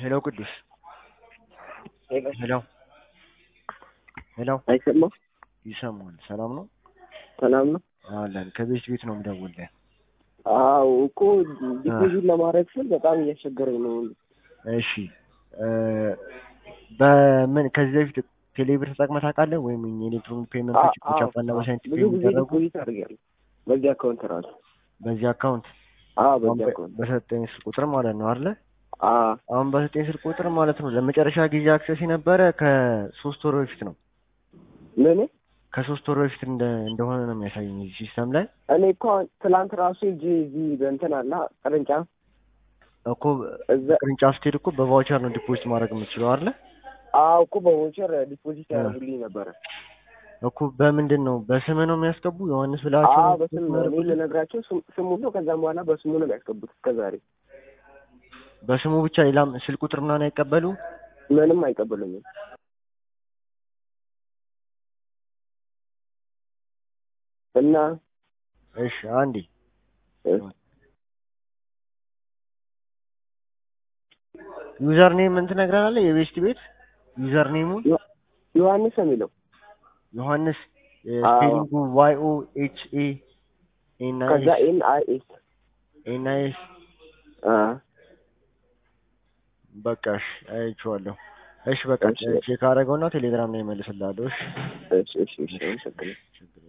ሄሎ ቅዱስ ሄሎ ሄሎ ሄሎ አይሰማም? ይሰማል። ሰላም ነው ሰላም ነው? አለን። ከቤት ቤት ነው የምደውልልህ። አዎ እኮ ዲፖዚት ለማድረግ ስል በጣም እያስቸገረኝ ነው። እሺ እ በምን ከዚህ በፊት ቴሌብር ተጠቅመህ ታውቃለህ? ወይም የኤሌክትሮኒክ ፔመንቶች አዎ፣ በቻፓና አዎ። በሳንቲም ብዙ ጊዜ የሚደረጉ ዲፖዚት አድርጌያለሁ በዚህ አካውንት ራሱ። በዚህ አካውንት አዎ አሁን በዚህ በ- አካውንት በሰጠኝ ስልክ ቁጥር ማለት ነው አይደለ? አዎ አሁን በሰጠኝ ስልክ ቁጥር ማለት ነው ለመጨረሻ ጊዜ አክሰስ የነበረ ከሶስት ወር በፊት ነው። ምን ከሶስት ወር በፊት እንደ እንደሆነ ነው የሚያሳየኝ እዚህ ሲስተም ላይ እኔ እኮ አሁን ትላንት ራሱ ሂጅ እዚህ በእንትን አለ ቅርንጫፍ እኮ እዛ ቅርንጫፍ ስትሄድ እኮ በቫውቸር ነው ዲፖዚት ማድረግ የምትችለው አይደለ? አዎ እኮ በቮቸር ዲፖዚት ያደርጉልኝ ነበረ። እኮ በምንድን ነው በስምህ ነው የሚያስገቡ ዮሐንስ ብላቸው አዎ ነው በስም ነው እኔ የሚያደርጉልህ? ልነግራቸው ስም- ስሙን ነው ከዛም በኋላ በስሙ ነው የሚያስገቡት እስከዛሬ በስሙ ብቻ ሌላም ስልክ ቁጥር ምናምን አይቀበሉ ምንም አይቀበሉኝም። እና እሺ አንዴ እ፣ ዩዘር ኔም ምን ትነግረናለህ? የቤስት ቤት ዩዘር ኔሙን ዮሐንስ ነው የሚለው ዮሐንስ አዎ። ስፔሊንጉ ዋይ ኦ ኤች ኤ ኤን አይ ከዛ ኤስ ኤን አይ ኤስ ኤን አይ ኤስ በቃ እሺ አይቼዋለሁ። እሺ በቃ እሺ። ቼክ አደረገውና ቴሌግራም ላይ እመልስልሃለሁ። እሺ እሺ እሺ እሺ አመሰግናለሁ። ችግር